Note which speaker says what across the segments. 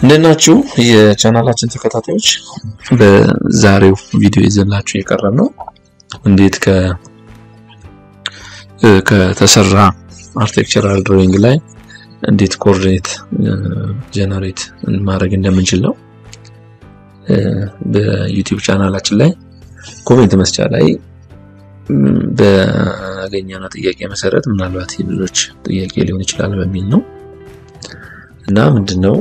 Speaker 1: እንዴት ናችሁ የቻናላችን ተከታታዮች? በዛሬው ቪዲዮ ይዘላችሁ የቀረብ ነው እንዴት ከ ከተሰራ አርቴክቸራል ድሮይንግ ላይ እንዴት ኮኦርዲኔት ጀነሬት ማድረግ እንደምንችል ነው። በዩቲዩብ ቻናላችን ላይ ኮሜንት መስጫ ላይ በአገኘነው ጥያቄ መሰረት ምናልባት የልጆች ጥያቄ ሊሆን ይችላል በሚል ነው እና ምንድነው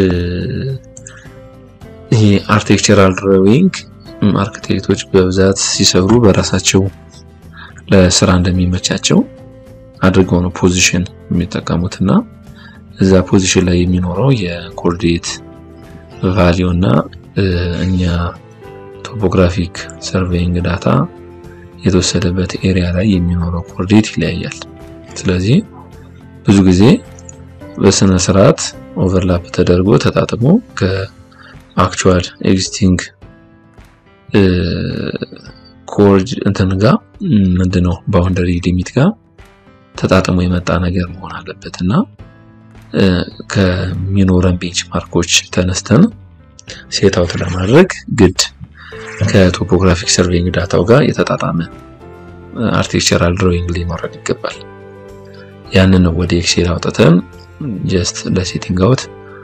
Speaker 1: ይሄ አርቴክቸራል ድሮዊንግ አርክቴክቶች በብዛት ሲሰሩ በራሳቸው ለስራ እንደሚመቻቸው አድርገው ነው ፖዚሽን የሚጠቀሙት እና እዛ ፖዚሽን ላይ የሚኖረው የኮኦርዲኔት ቫሊዩ እና እኛ ቶፖግራፊክ ሰርቬይንግ ዳታ የተወሰደበት ኤሪያ ላይ የሚኖረው ኮኦርዲኔት ይለያያል። ስለዚህ ብዙ ጊዜ በስነ ስርዓት ኦቨርላፕ ተደርጎ ተጣጥሞ ከአክቹዋል ኤግዚስቲንግ ኮርድ እንትን ጋር ምንድነው ባውንደሪ ሊሚት ጋር ተጣጥሞ የመጣ ነገር መሆን አለበት እና ከሚኖረን ቤንች ማርኮች ተነስተን ሴት አውት ለማድረግ ግድ ከቶፖግራፊክ ሰርቬይንግ ዳታው ጋር የተጣጣመ አርቴክቸራል ድሮይንግ ሊኖረን ይገባል። ያንን ነው ወደ ኤክሴል አውጥተን ጀስት ለሴቲንግ አውት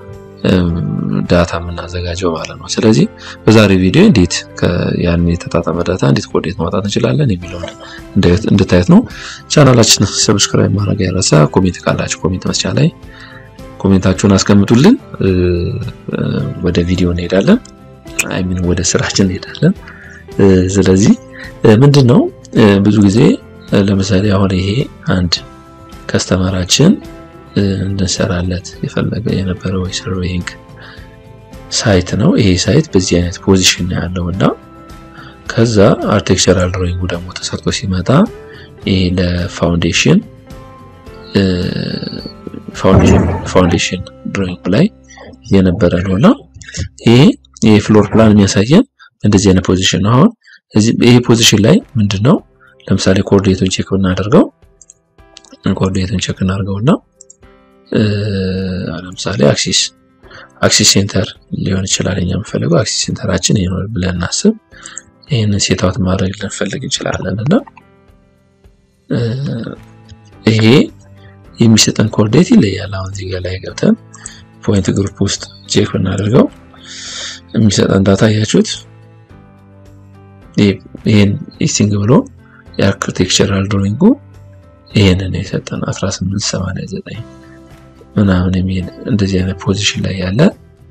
Speaker 1: ዳታ የምናዘጋጀው ማለት ነው። ስለዚህ በዛሬ ቪዲዮ እንዴት ያን የተጣጣመ ዳታ እንዴት ኮኦርዲኔት ማውጣት እንችላለን የሚለውን እንድታየት ነው። ቻናላችን ሰብስክራይብ ማድረግ ያረሳ። ኮሜንት ካላችሁ ኮሜንት መስጫ ላይ ኮሜንታችሁን አስቀምጡልን። ወደ ቪዲዮ እንሄዳለን። አይ ሚን ወደ ስራችን እንሄዳለን። ስለዚህ ምንድን ነው ብዙ ጊዜ ለምሳሌ አሁን ይሄ አንድ ከስተመራችን እንድንሰራለት የፈለገ የነበረው የሰርቬይንግ ሳይት ነው። ይሄ ሳይት በዚህ አይነት ፖዚሽን ነው ያለው እና ከዛ አርቴክቸራል ድሮይንጉ ደግሞ ተሰርቶ ሲመጣ ይሄ ለፋውንዴሽን ፋውንዴሽን ድሮይንግ ላይ የነበረ ነው እና ይሄ የፍሎር ፕላን የሚያሳየን እንደዚህ አይነት ፖዚሽን ነው። አሁን ይሄ ፖዚሽን ላይ ምንድን ነው ለምሳሌ ኮኦርዲኔቱን ቼክ ብናደርገው ኮኦርዲኔቱን ቼክ እናደርገውና ለምሳሌ አክሲስ አክሲስ ሴንተር ሊሆን ይችላል። እኛ የምፈልገው አክሲስ ሴንተራችን ይሄ ነው ብለን እናስብ። ይህንን ሴት አውት ማድረግ ልንፈልግ እንችላለን እና ይሄ የሚሰጠን ኮኦርዲኔት ይለያል። አሁን እዚህ ጋር ላይ ገብተን ፖይንት ግሩፕ ውስጥ ቼክ ብናደርገው የሚሰጠን ዳታ እያችሁት ይህን ኢስቲንግ ብሎ የአርክቴክቸራል ድሮይንጉ ይሄንን የሰጠን 1889 ምናምን የሚል እንደዚህ አይነት ፖዚሽን ላይ ያለ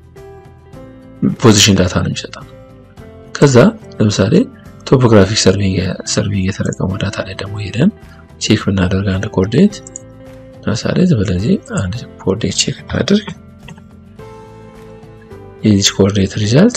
Speaker 1: ፖዚሽን ዳታ ነው የሚሰጠን። ከዛ ለምሳሌ ቶፖግራፊክ ሰርቬይ የተጠቀመው ዳታ ላይ ደግሞ ሄደን ቼክ ብናደርግ አንድ ኮኦርዲኔት ለምሳሌ ስለዚህ አንድ ኮኦርዲኔት ቼክ እናድርግ። የዚች ኮኦርዲኔት ሪዛልት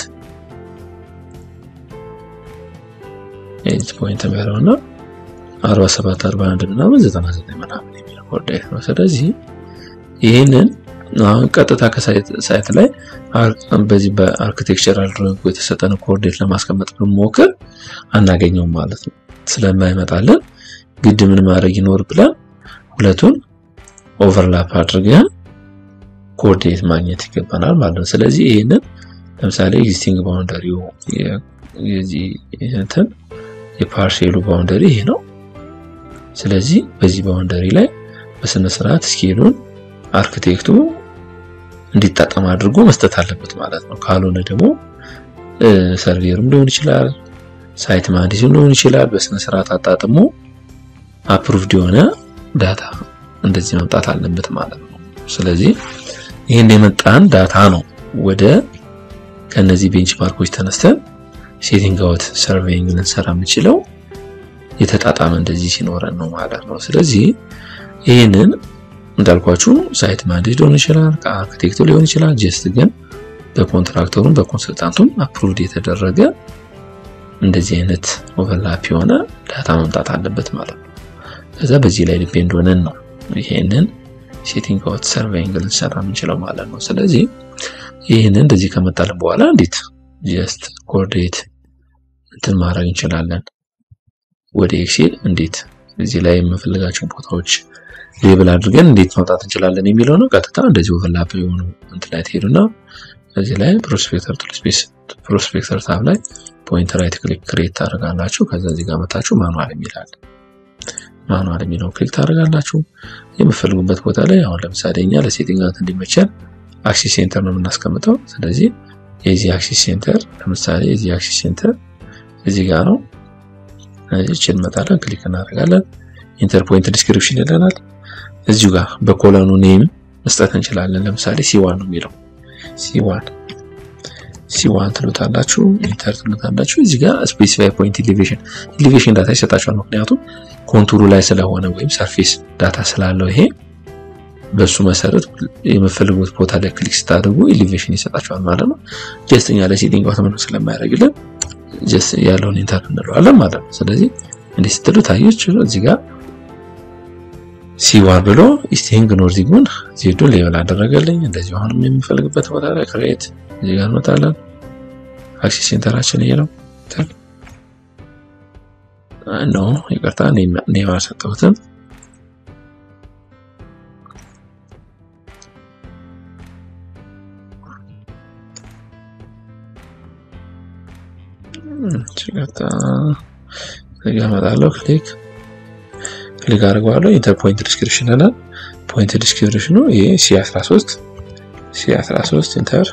Speaker 1: የዚች ፖይንት የሚያለው እና 47 41 ምናምን 99 ምናምን የሚል ኮኦርዲኔት ነው። ስለዚህ ይህንን አሁን ቀጥታ ከሳይት ላይ በዚህ በአርኪቴክቸራል ድሮይንግ የተሰጠን ኮኦርዲኔት ለማስቀመጥ ብንሞክር አናገኘውም ማለት ነው። ስለማይመጣልን ግድ ምን ማድረግ ይኖር ብለን ሁለቱን ኦቨርላፕ አድርገን ኮኦርዲኔት ማግኘት ይገባናል ማለት ነው። ስለዚህ ይህንን ለምሳሌ ኤግዚስቲንግ ባውንደሪው የዚህ እንትን የፓርሴሉ ባውንደሪ ይሄ ነው። ስለዚህ በዚህ ባውንደሪ ላይ በስነ ስርዓት ስኬሉን አርክቴክቱ እንዲጠቀም አድርጎ መስጠት አለበት ማለት ነው። ካልሆነ ደግሞ ሰርቬሩም ሊሆን ይችላል፣ ሳይት መሀንዲስም ሊሆን ይችላል። በስነ ስርዓት አጣጥሞ አፕሩቭድ የሆነ ዳታ እንደዚህ መምጣት አለበት ማለት ነው። ስለዚህ ይህን የመጣን ዳታ ነው ወደ ከነዚህ ቤንች ማርኮች ተነስተን ሴቲንግ አውት ሰርቬይንግ ልንሰራ የምችለው የተጣጣመ እንደዚህ ሲኖረን ነው ማለት ነው። ስለዚህ ይህንን እንዳልኳችሁ ሳይት ማኔጅ ሊሆን ይችላል፣ ከአርክቴክቱ ሊሆን ይችላል። ጀስት ግን በኮንትራክተሩም በኮንሰልታንቱም አፕሩቭድ የተደረገ እንደዚህ አይነት ኦቨርላፕ የሆነ ዳታ መምጣት አለበት ማለት ነው። ከዛ በዚህ ላይ ዲፔንድ ሆነን ነው ይሄንን ሴቲንግ አውት ሰርቬይንግ ልንሰራ የምንችለው ማለት ነው። ስለዚህ ይህንን እንደዚህ ከመጣልን በኋላ እንዴት ጀስት ኮኦርዲኔት እንትን ማድረግ እንችላለን ወደ ኤክሴል እንዴት እዚህ ላይ የምንፈልጋቸው ቦታዎች ሌብል አድርገን እንዴት ማውጣት እንችላለን የሚለው ነው። ቀጥታ እንደዚህ ኦቨርላፕ የሆኑ እንትን ላይ ትሄዱና እዚህ ላይ ፕሮስፔክተር ቱልስፔስ ፕሮስፔክተር ታብ ላይ ፖይንት ራይት ክሊክ ክሬት ታደርጋላችሁ። ከዛ እዚህ ጋር መታችሁ ማኑዋል የሚላል ማኑዋል የሚለው ክሊክ ታደርጋላችሁ። የምፈልጉበት ቦታ ላይ አሁን ለምሳሌ እኛ ለሴቲንጋት እንዲመቸን አክሲስ ሴንተር ነው የምናስቀምጠው። ስለዚህ የዚህ አክሲስ ሴንተር ለምሳሌ የዚህ አክሲስ ሴንተር እዚህ ጋር ነው። እዚህ እንመጣለን፣ ክሊክ እናደርጋለን። ኢንተር ፖይንት ዲስክሪፕሽን ይለናል። እዚሁ ጋር በኮለኑ ኔም መስጠት እንችላለን። ለምሳሌ ሲዋን ነው የሚለው ሲዋን ሲዋን ትሉታላችሁ፣ ኢንተር ትሉታላችሁ። እዚህ ጋር ስፔሲፋይ ፖይንት ኢሊቬሽን ኢሊቬሽን ዳታ ይሰጣችኋል። ምክንያቱም ኮንቱሩ ላይ ስለሆነ ወይም ሰርፌስ ዳታ ስላለው ይሄ በሱ መሰረት የምፈልጉት ቦታ ላይ ክሊክ ስታደርጉ ኢሊቬሽን ይሰጣችኋል ማለት ነው። ጀስት እኛ ለሴቲንግ አውቶማቲክ ስለማያደርግልን ጀስት ያለውን ኢንተር እንለዋለን ማለት ነው። ስለዚህ እንዲህ ስትሉ ታየች እዚህ ጋር ሲዋር ብሎ ኢስቲንግ ኖርዚንጉን ዜዱን ሌብል አደረገልኝ። እንደዚህ አሁንም የምፈልግበት ቦታ ላይ ክሬት እዚህ ጋር እንመጣለን። አክሲስ ሴንተራችን ይሄ ነው። ኖ ይቅርታ፣ ኔም አልሰጠሁትም። ይቅርታ፣ እዚህ ጋር እመጣለሁ። ክሊክ ክሊክ አድርገዋለሁ። ኢንተር ፖይንት ዲስክሪፕሽን ይላል። ፖይንት ዲስክሪፕሽኑ ይሄ ሲ13 ሲ13 ኢንተር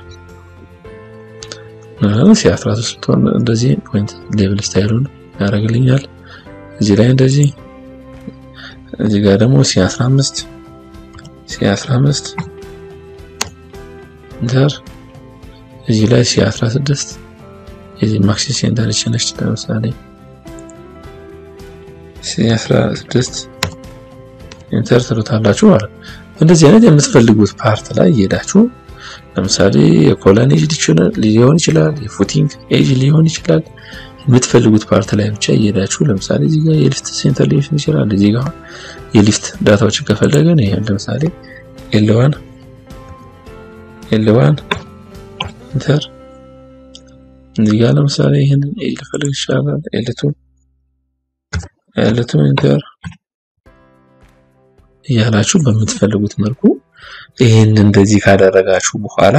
Speaker 1: ሲ13 ስትሆን እንደዚህ ፖይንት ሌብል ስታይሉን ያደርግልኛል። እዚህ ላይ እንደዚህ እዚህ ጋር ደግሞ ሲ15 ሲ15 ኢንተር እዚህ ላይ ሲ16 የዚህ ማክሲስ ሴንተር ነች ለምሳሌ ሲ16 ኢንተር ትሉታላችሁ ማለት ነው። እንደዚህ አይነት የምትፈልጉት ፓርት ላይ እየሄዳችሁ ለምሳሌ የኮለን ኤጅ ሊሆን ይችላል፣ የፉቲንግ ኤጅ ሊሆን ይችላል። የምትፈልጉት ፓርት ላይ ብቻ እየሄዳችሁ ለምሳሌ እዚህ ጋር የሊፍት ሴንተር ሊሆን ይችላል። እዚህ ጋር የሊፍት ዳታዎችን ከፈለገን ይሄ ለምሳሌ ኤልዋን ኤልዋን ኢንተር እዚህ ጋር ለምሳሌ ይሄንን ኤጅ ልፈልግ ይችላል። ኤልቱ ኤልቱ ኢንተር እያላችሁ በምትፈልጉት መልኩ ይህን እንደዚህ ካደረጋችሁ በኋላ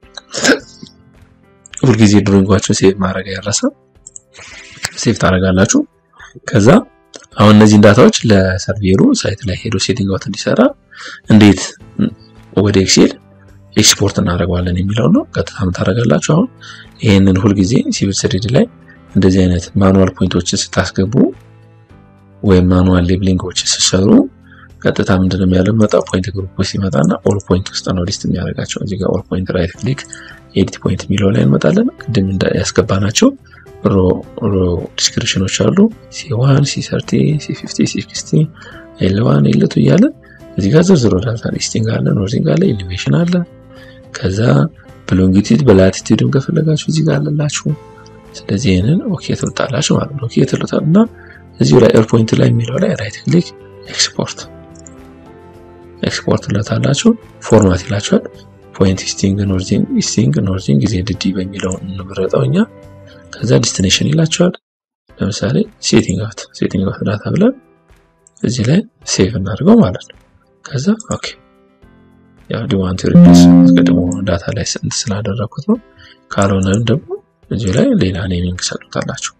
Speaker 1: ሁልጊዜ ድሮይንጓችሁን ሴቭ ማድረግ ያረሰ ሴቭ ታደርጋላችሁ። ከዛ አሁን እነዚህን ዳታዎች ለሰርቬሩ ሳይት ላይ ሄዶ ሴቲንግ አውት እንዲሰራ እንዴት ወደ ኤክሴል ኤክስፖርት እናደርገዋለን የሚለው ነው። ቀጥታ ምን ታደርጋላችሁ? አሁን ይህንን ሁልጊዜ ሲቪል ስሪዲ ላይ እንደዚህ አይነት ማኑዋል ፖይንቶችን ስታስገቡ ወይም ማኑዋል ሌብሊንጎችን ስትሰሩ ቀጥታ ምንድነው የሚያለው መጣው ፖይንት ግሩፕ ውስጥ ይመጣና ኦል ፖይንት ውስጥ ነው ሊስት የሚያደርጋቸው። እዚህ ጋር ኦል ፖይንት ራይት ክሊክ ኤዲት ፖይንት የሚለው ላይ እንመጣለን። ቅድም ያስገባናቸው ሮ ሮ ዲስክሪፕሽኖች አሉ ሲ1 ሲ30 ሲ50 ሲ60 ኤል1 ኤል2 እያለ እዚህ ጋር ዝርዝሮ ዳታ ሊስቲንግ አለ፣ ኖርዚንግ አለ፣ ኢሊቬሽን አለ። ከዛ በሎንጊቲድ በላቲቲዩድም ከፈለጋችሁ እዚህ ጋር አለላችሁ። ስለዚህ ይህንን ኦኬ ትሉታላችሁ ማለት ነው። ኦኬ ትሉታል እና እዚሁ ላይ ኤር ፖይንት ላይ የሚለው ላይ ራይት ክሊክ ኤክስፖርት ኤክስፖርት ለታላችሁ ፎርማት ይላችኋል። ፖይንት ኢስቲንግ ኖርዚንግ ኢስቲንግ ኖርዚንግ ጊዜ ድዲ በሚለው እንምረጠው እኛ። ከዛ ዲስቲኔሽን ይላችኋል። ለምሳሌ ሴቲንግ አውት ሴቲንግ አውት ዳታ ብለን እዚህ ላይ ሴቭ እናድርገው ማለት ነው። ከዛ ኦኬ ያው ዲዋንት ሪፕሌስ አስቀድሞ ዳታ ላይ ስንት ስላደረኩት ነው። ካልሆነም ደግሞ እዚህ ላይ ሌላ ኔሚንግ ሰጡታላችሁ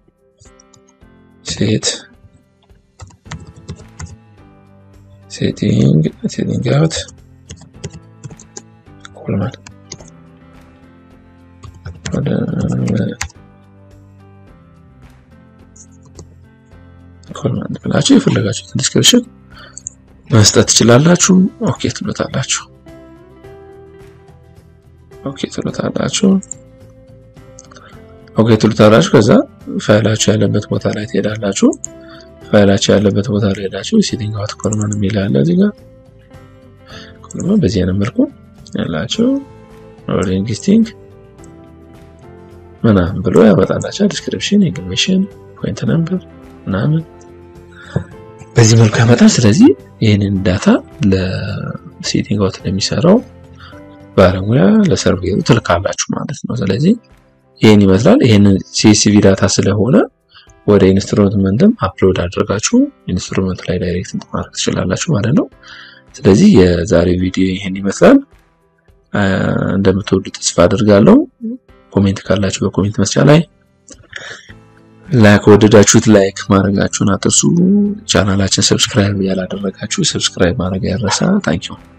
Speaker 1: ሴት ሴቲንግ ሴቲንግ አውት ኮልማን ኮልማን ብላችሁ የፈለጋችሁትን ዲስክሪፕሽን መስጠት ትችላላችሁ። ኦኬ ትሉታላችሁ። ኦኬ ትሉታላችሁ። ኦኬ ትሉታላችሁ። ከዛ ፋይላችሁ ያለበት ቦታ ላይ ትሄዳላችሁ። ፋይላችሁ ያለበት ቦታ ላይ ሄዳችሁ ሴቲንግ አውት ኮልማን የሚል አለ እዚህ ጋር ኮልማን በዚህ አይነት መልኩ ያላችሁ ሮሊንግ ስቲንግ ምናምን ብሎ ያመጣላችሁ ዲስክሪፕሽን፣ ኢንፎርሜሽን፣ ፖይንት ነምበር ምናምን በዚህ መልኩ ያመጣል። ስለዚህ ይህንን ዳታ ለሴቲንግ አውት ለሚሰራው ባለሙያ ለሰርቬሩ ትልካላችሁ ማለት ነው። ስለዚህ ይህን ይመስላል። ይህንን ሲኤስቪ ዳታ ስለሆነ ወደ ኢንስትሩመንትም አፕሎድ አድርጋችሁ ኢንስትሩመንት ላይ ዳይሬክት ማድረግ ትችላላችሁ ማለት ነው። ስለዚህ የዛሬ ቪዲዮ ይህን ይመስላል። እንደምትወዱ ተስፋ አድርጋለሁ። ኮሜንት ካላችሁ በኮሜንት መስጫ ላይ ላይክ ወደዳችሁት ላይክ ማድረጋችሁን አትርሱ። ቻናላችን ሰብስክራይብ ያላደረጋችሁ ሰብስክራይብ ማድረግ ያረሳ። ታንኪዩ